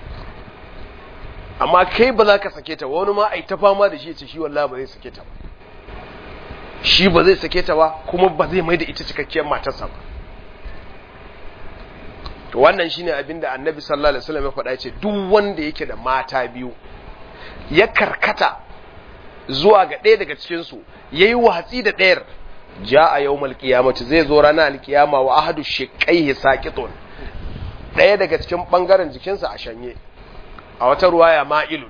[SPEAKER 1] amma kai ba za ka sake ta wani ma a ta fama da shi ce shi wallahi ba zai sake ta ba shi ba zai sake ta ba kuma ba zai mai da ita cikakkiyar matarsa ba to wannan shine abin da annabi sallallahu alaihi wasallam ya faɗa ce duk wanda yake da mata biyu ya karkata zuwa ga ɗaya daga cikin su yayi watsi da ɗayar ja'a yawmal qiyamati zai zo ranar alkiyama wa ahadu shiqqaihi saqitun ɗaya daga cikin bangaren jikinsa a shanye a wata ruwaya ma'ilun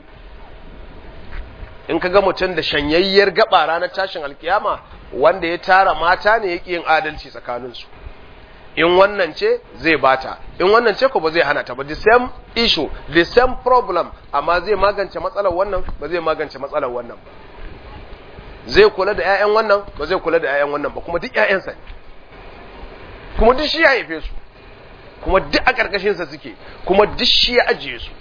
[SPEAKER 1] in ka ga mutum da shanyayyar gaba ranar tashin alkiyama wanda ya tara mata ne yake yin adalci tsakaninsu in wannan ce zai bata in wannan ce ko ba zai hana ta ba the same issue the same problem amma zai magance matsalar wannan ba zai magance matsalar wannan ba zai kula da 'ya'yan wannan ba zai kula da 'ya'yan wannan ba kuma duk 'ya'yansa ne kuma duk shi ya haife su kuma duk a ƙarƙashinsa suke kuma duk shi ya ajiye su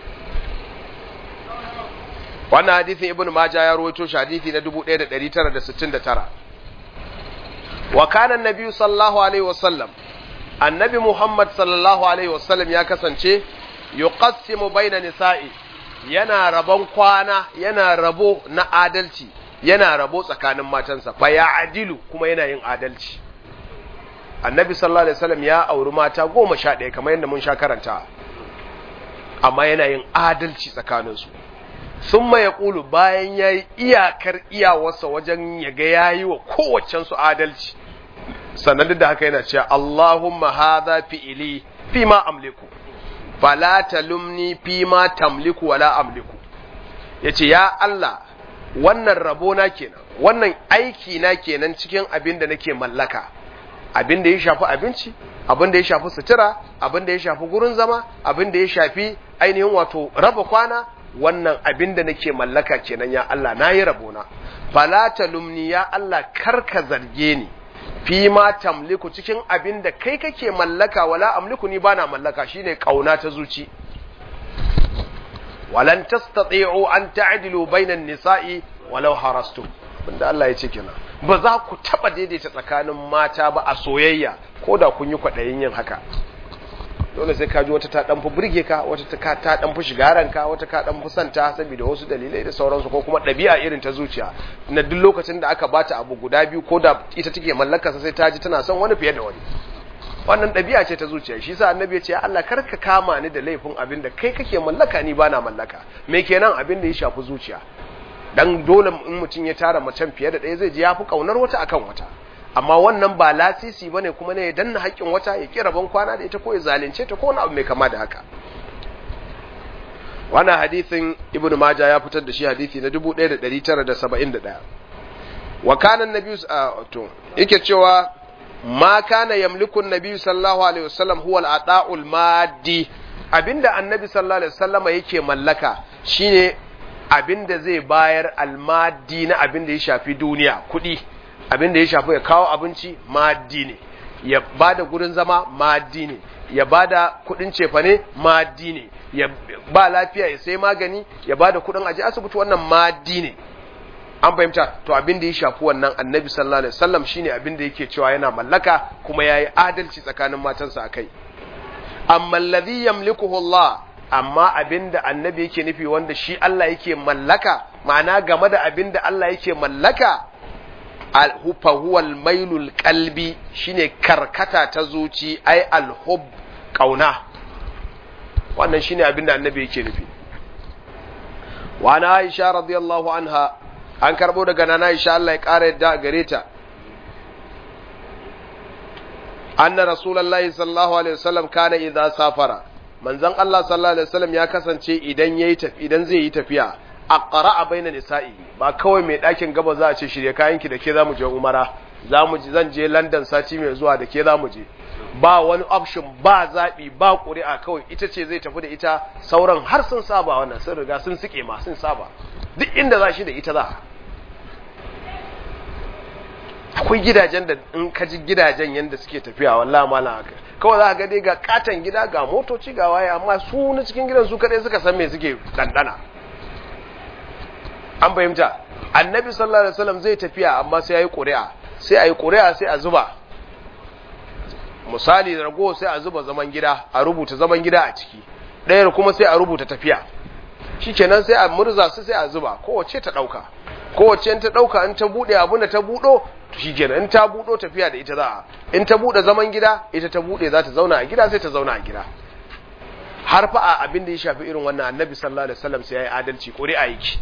[SPEAKER 1] wannan hadithin ibn majah ya rawaito shi hadithi na 1969 wa kana annabi sallallahu alaihi wasallam annabi muhammad sallallahu alaihi wasallam ya kasance yuqassimu baina nisa'i yana rabon kwana yana rabo na adalci yana rabo tsakanin matansa fa ya adilu kuma yana yin adalci annabi sallallahu alaihi wasallam ya auri mata goma sha ɗaya kamar yadda mun sha karanta amma yana yin adalci tsakaninsu sun ya ƙulu bayan ya yi iyakar iyawarsa wajen ya ga ya yi wa kowacensu adalci sannan duk da haka yana cewa Allahumma hadha fi'ili fi ma amliku fala talumni fi ma tamliku wala amliku yace ya Allah wannan rabo na kenan wannan aiki na kenan cikin abin da nake mallaka abin da ya shafi abinci abin da ya shafi sutura abin da ya shafi gurin zama abin da ya shafi ainihin wato raba kwana wannan abin da nake mallaka kenan ya Allah na yi rabona fala talumni ya Allah karka zarge ni fi ma tamliku cikin abin da kai kake mallaka wala amliku ni bana mallaka shine kauna ta zuci walan tastati'u an ta'dilu bainan nisa'i walau harastum banda Allah ya ce kenan ba za ku taba daidaita tsakanin mata ba a soyayya ko da kun yi kwaɗayin yin haka dole sai ka ji wata ta dan fi burge ka wata ta ta dan fi shigaran ka wata ka dan fi santa saboda wasu dalilai da sauransu ko kuma ɗabi'a irin ta zuciya na duk lokacin da aka bata abu guda biyu ko da ita take mallaka sai ta ji tana son wani fiye da wani wannan ɗabi'a ce ta zuciya shi yasa annabi ya ce Allah kar ka kama ni da laifin abin da kai kake mallaka ni bana mallaka me kenan abin da ya shafi zuciya dan dole in mutum ya tara macen fiye da ɗaya zai ji ya fi kaunar wata akan wata amma wannan ba lasisi bane kuma ne ya danna haƙƙin wata ya kira ban kwana da ita ko ya zalunce ta ko wani abu mai kama da haka wannan hadisin ibnu majah ya fitar da shi hadisi na 1971 wa kana annabi to yake cewa ma kana yamliku annabi sallallahu alaihi wasallam huwa al-ata'ul maddi abinda annabi sallallahu alaihi wasallama yake mallaka shine abinda zai bayar almadi na abinda ya shafi duniya kuɗi abinda ya shafi ya kawo abinci maddi ne ya bada gurin zama maddi ne ya bada kuɗin cefane maddi ne ya ba lafiya ya sai magani ya bada kuɗin aje asibiti wannan maddi ne an fahimta to abin da ya shafi wannan annabi sallallahu alaihi wasallam shine abin da yake cewa yana mallaka kuma yayi adalci tsakanin matansa akai amma alladhi yamlikuhu Allah amma abin da annabi yake nufi wanda shi Allah yake mallaka ma'ana game da abin da Allah yake mallaka fa huwa al-mailul qalbi shine karkata ta zuci ai al-hub kauna wannan shine abin da annabi yake nufi wa ana Aisha radiyallahu anha an karbo daga nana Aisha Allah ya kara yadda gare ta anna rasulullahi sallallahu alaihi wasallam kana idza safara manzon Allah sallallahu alaihi wasallam ya kasance idan yayi tafi idan zai yi tafiya aqra'a baina nisa'i ba kawai mai dakin gaba za a ce shirye kayanki da ke zamu je umara zamu je zan je London sati mai zuwa da ke zamu je ba wani option ba zabi ba ƙuri'a kawai ita ce zai tafi da ita sauran har sun saba wannan sun riga sun sike ma sun saba duk inda za shi da ita za akwai gidajen da in ka ji gidajen yadda suke tafiya wallahi mala haka kawai za ka ga dai ga katon gida ga motoci ga waye amma su na cikin gidan su kadai suka san me suke dandana an fahimta annabi sallallahu alaihi wasallam zai tafiya amma sai yayi ƙuri'a sai ayi ƙuri'a sai a zuba misali rago sai a zuba zaman gida a rubuta zaman gida a ciki ɗayar kuma sai a rubuta tafiya shikenan sai a murza su sai a zuba kowace ta ɗauka kowace in ta ɗauka in ta buɗe abin da ta buɗo to shikenan in ta buɗo tafiya da ita za a in ta buɗe zaman gida ita ta buɗe za ta zauna a gida sai ta zauna a gida har fa a abin da ya shafi irin wannan annabi sallallahu alaihi wasallam sai ya yi adalci ƙuri'a yake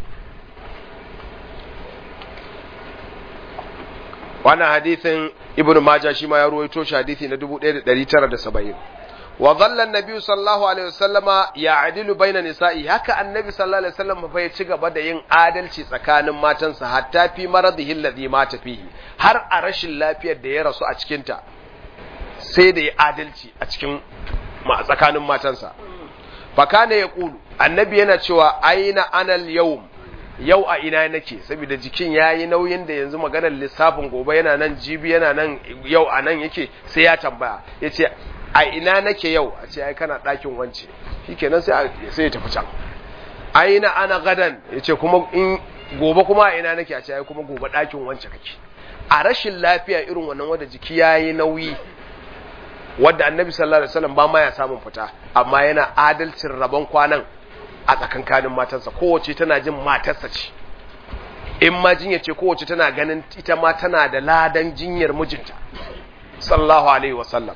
[SPEAKER 1] wannan hadisin ibnu majah shi ma ya ruwaito shi hadisi na 1970 wa dhalla an-nabi sallallahu alaihi wasallama ya'dilu baina nisa'i haka annabi sallallahu alaihi wasallam fa ya ci gaba da yin adalci tsakanin matansa hatta fi maradihi alladhi mata fihi har a rashin lafiyar da ya rasu a cikin ta sai da ya adalci a cikin ma tsakanin matansa fa kana yaqulu annabi yana cewa aina anal yawm yau a ina nake saboda jikin ya yi nauyin da yanzu maganar lissafin gobe yana nan jibi yana nan yau a nan yake sai ya tambaya ya ce a ina nake yau a ce ai kana ɗakin wance shi kenan sai ya tafi can a ina ana gadan ya ce kuma in gobe kuma a ina nake a ce ai kuma gobe ɗakin wance kake a rashin lafiya irin wannan wanda jiki ya yi nauyi wadda annabi sallallahu alaihi wasallam ba ma ya samun fita amma yana adalcin rabon kwanan a tsakankanin matarsa kowace tana jin matarsa ce in ma jinya ce kowace tana ganin ita ma tana da ladan jinyar mijinta sallallahu alaihi wasallam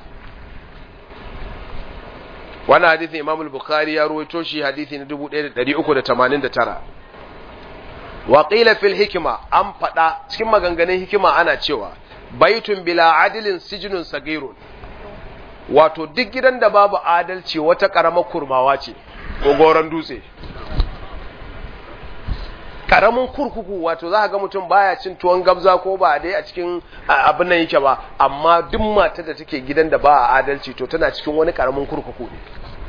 [SPEAKER 1] wannan hadisin imam al-bukhari ya ruwaito shi hadisi na 1389 wa qila fil hikma an fada cikin maganganun hikima ana cewa baitun bila adilin sijnun sagirun wato duk gidan da babu adalci wata karamar kurmawa ce ko goron dutse karamin kurkuku wato za ga mutum baya cin tuwon gabza ko ba dai a cikin abin nan yake ba amma duk matar da take gidan da ba a adalci to tana cikin wani karamin kurkuku ne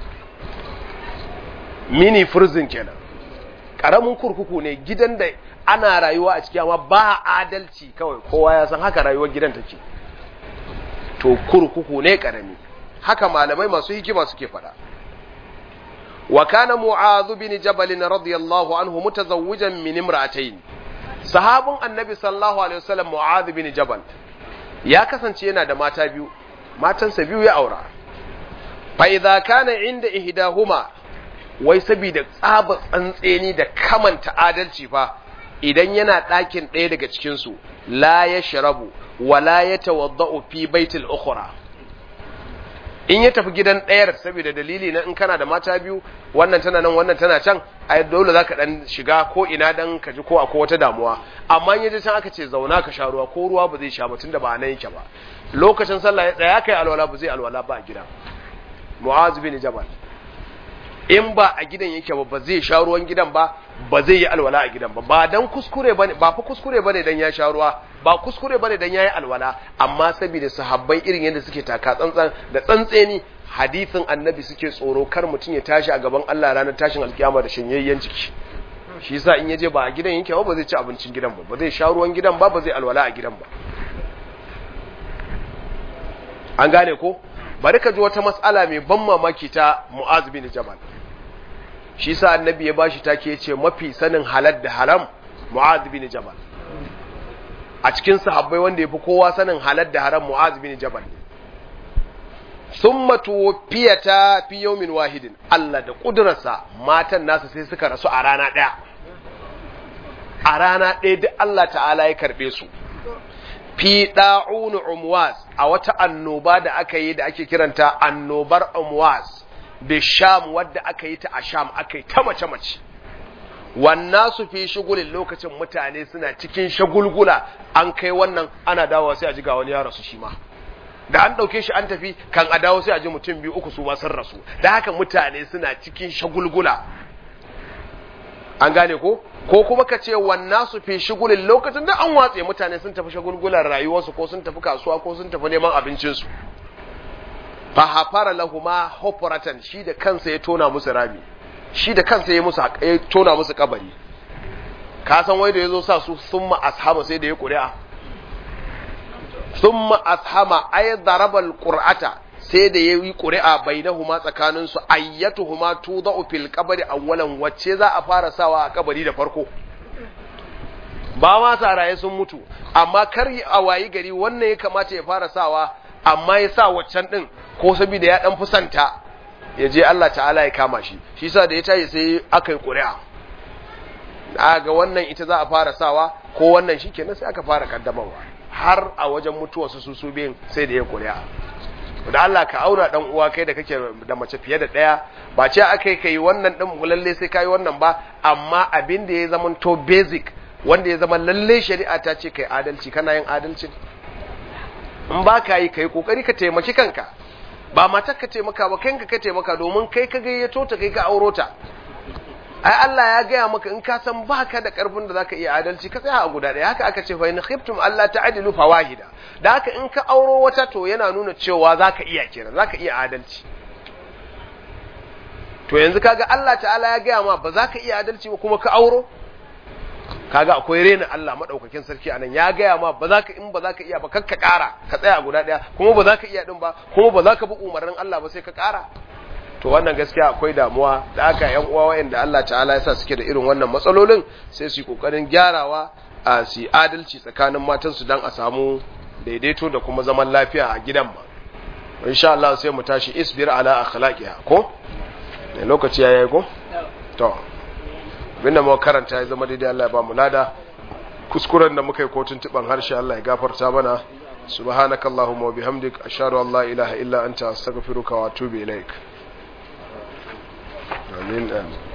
[SPEAKER 1] mini prison kenan karamin kurkuku ne gidan da ana rayuwa a ciki amma ba adalci kawai kowa ya san haka rayuwar gidan take to kurkuku ne karami haka malamai masu hikima suke faɗa وكان معاذ بن جبل رضي الله عنه متزوجا من امرأتين صحاب النبي صلى الله عليه وسلم معاذ بن جبل ya kasance yana da mata biyu matansa biyu ya aura fa idza kana inda ihdahuma wai saboda tsaba tsantseni da kamanta adalci fa idan yana ɗakin ɗaya daga cikin su la yashrabu wa la yatawaddau fi baitil ukhra in ya tafi gidan ɗayar saboda dalili na in kana da mata biyu wannan tana nan wannan tana can ai dole zaka dan shiga ko ina dan ka ji ko akwai wata damuwa amma in yaje can aka ce zauna ka sha ruwa ko ruwa ba zai sha ba tunda ba nan yake ba lokacin sallah ya tsaya kai alwala ba zai alwala ba a gidan mu'az bin jabal in ba a gidan yake ba ba zai sha ruwan gidan ba ba zai yi alwala a gidan ba ba dan kuskure bane ba fa kuskure bane dan ya sha ruwa ba kuskure bane dan yayi alwala amma saboda sahabbai irin yadda suke taka tsantsan da tsantseni hadisin annabi suke tsoro kar mutum ya tashi a gaban Allah ranar tashin alkiyama da shanyayyen ciki shi yasa in yaje ba a gidan yake ba ba zai ci abincin gidan ba ba zai sha ruwan gidan ba ba zai alwala a gidan ba an gane ko bari ka ji wata mas'ala mai ban mamaki ta Mu'az bin Jabal shi sa annabi ya bashi take yace mafi sanin halal da haram Mu'az bin Jabal a cikin sahabbai wanda yafi kowa sanin halal da haram Mu'az bin Jabal summa tuwfiyata fi yawmin wahidin Allah da kudurarsa matan nasu sai suka rasu a rana daya a rana daya duk Allah ta'ala ya karbe su fi da'un umwas a wata annoba da aka yi da ake kiranta annobar umwas bi sham wadda aka yi ta a sham aka yi ta mace mace wannan su fi shigulin lokacin mutane suna cikin shagulgula an kai wannan ana dawowa sai a ji ga wani ya rasu shi ma da an ɗauke shi an tafi kan a dawo sai a ji mutum biyu uku su ma sun rasu da haka mutane suna cikin shagulgula an gane ko ko kuma ka ce wannan su fi shigulin lokacin da an watse mutane sun tafi shagulgulan rayuwarsu ko sun tafi kasuwa ko sun tafi neman abincinsu fa hafara lahuma hufratan shi da kansa ya tona musu rami shi da kansa ya musu ya tona musu kabari ka san wai da yazo sa su summa ashama sai da ya ƙuri'a summa ashama ay darabal qur'ata sai da yayi ƙuri'a bainahuma tsakanin su ayyatuhuma tudau fil qabri awwalan wacce za a fara sawa a kabari da farko ba ma raye sun mutu amma kar a wayi gari wannan ya kamata ya fara sawa amma ya sa waccan din ko saboda ya dan fusanta ya je Allah ta'ala ya kama shi shi yasa da ya tashi sai aka yi ƙuri'a ga wannan ita za a fara sawa ko wannan shikenan sai aka fara kaddamarwa har a wajen mutuwar su su biyun sai da ya ƙuri'a da Allah ka aura dan uwa kai da kake da mace fiye da daya ba ce akai kai wannan din lalle sai kai wannan ba amma abin da ya zama to basic wanda ya zama lalle shari'a ta ce kai adalci kana yin adalcin in ba ka yi kai kokari ka taimaki kanka ba matar ka taimaka ba kanka ka taimaka domin kai ka gayyato ta kai ka auro ta ai Allah ya gaya maka in ka san baka da karfin da zaka iya adalci ka tsaya a guda ɗaya haka aka ce fa in khiftum Allah ta'dilu fawahida da haka in ka auro wata to yana nuna cewa zaka iya kenan zaka iya adalci to yanzu kaga Allah ta'ala ya gaya ma ba zaka iya adalci ba kuma ka auro kaga akwai rena Allah madaukakin sarki anan ya gaya ma ba za ka in ba za ka iya ba kakka ƙara ka tsaya a guda ɗaya kuma ba za ka iya din ba kuma ba za ka bi umarnin Allah ba sai ka ƙara to wannan gaskiya akwai damuwa da aka yan uwa wayanda Allah ta'ala ya sa suke da irin wannan matsalolin sai su yi kokarin gyarawa a su adalci tsakanin matan su dan a samu daidaito da kuma zaman lafiya a gidan ma insha Allah sai mu tashi isbir ala akhlaqiha ko ne lokaci yayi ko to abinda muka karanta ya zama daidai Allah ya ba mu lada kuskuren da muka yi kotun tuban harshe Allah ya gafarta mana subhanakallahumma wa bihamdik ashhadu an la ilaha illa anta astaghfiruka wa atubu ilaik amin amin